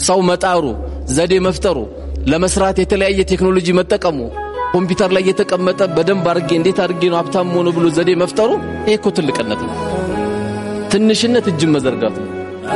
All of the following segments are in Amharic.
ሰው መጣሩ፣ ዘዴ መፍጠሩ፣ ለመስራት የተለያየ ቴክኖሎጂ መጠቀሙ፣ ኮምፒውተር ላይ የተቀመጠ በደንብ አድርጌ እንዴት አድርጌ ነው ሀብታም ሆኖ ብሎ ዘዴ መፍጠሩ፣ ይሄ እኮ ትልቅነት ነው። ትንሽነት እጅን መዘርጋት ነው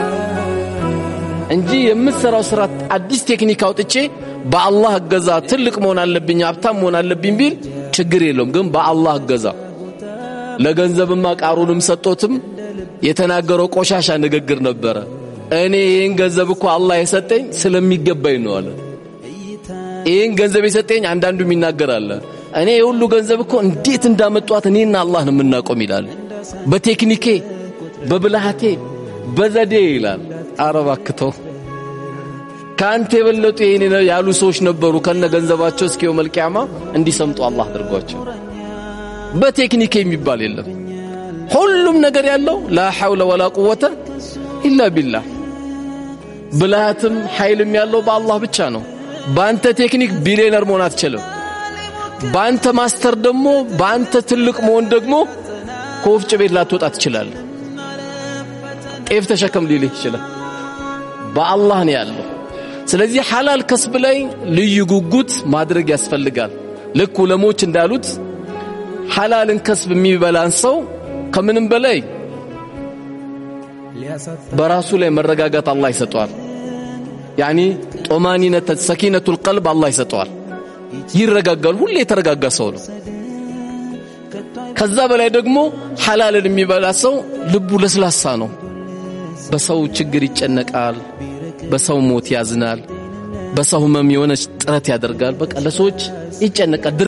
እንጂ የምትሰራው ስራ አዲስ ቴክኒክ አውጥቼ በአላህ እገዛ ትልቅ መሆን አለብኝ ሀብታም መሆን አለብኝ ቢል ችግር የለውም። ግን በአላህ እገዛ ለገንዘብማ ቃሩንም ሰጦትም የተናገረው ቆሻሻ ንግግር ነበረ። እኔ ይህን ገንዘብ እኮ አላህ የሰጠኝ ስለሚገባኝ ነው አለ። ይህን ገንዘብ የሰጠኝ አንዳንዱም ይናገራል። እኔ የሁሉ ገንዘብ እኮ እንዴት እንዳመጧት እኔና አላህ ነው የምናቆም ይላል። በቴክኒኬ በብልሃቴ በዘዴ ይላል። አረባክተው ከአንተ የበለጡ ይሄን ያሉ ሰዎች ነበሩ። ከነ ገንዘባቸው እስኪ የውመል ቂያማ እንዲሰምጡ አላህ አድርጓቸው። በቴክኒክ የሚባል የለም። ሁሉም ነገር ያለው ላ ሐውለ ወላ ቁወተ ኢላ ቢላህ። ብልሃትም ኃይልም ያለው በአላህ ብቻ ነው። በአንተ ቴክኒክ ቢሊዮነር መሆን አትችልም። በአንተ ማስተር ደግሞ በአንተ ትልቅ መሆን ደግሞ ከወፍጭ ቤት ላትወጣ ትችላለህ። ጤፍ ተሸከም ሊልህ ይችላል። በአላህ ነው ያለው። ስለዚህ ሐላል ከስብ ላይ ልዩ ጉጉት ማድረግ ያስፈልጋል። ልክ ዑለሞች እንዳሉት ሐላልን ከስብ የሚበላን ሰው ከምንም በላይ በራሱ ላይ መረጋጋት አላህ ይሰጠዋል። ያኒ ጦማኒነት ሰኪነቱል ቀልብ አላህ ይሰጠዋል። ይረጋጋል። ሁሌ የተረጋጋ ሰው ነው። ከዛ በላይ ደግሞ ሐላልን የሚበላ ሰው ልቡ ለስላሳ ነው። በሰው ችግር ይጨነቃል። በሰው ሞት ያዝናል። በሰው ህመም የሆነች ጥረት ያደርጋል። በቃ ለሰዎች ይጨነቃል።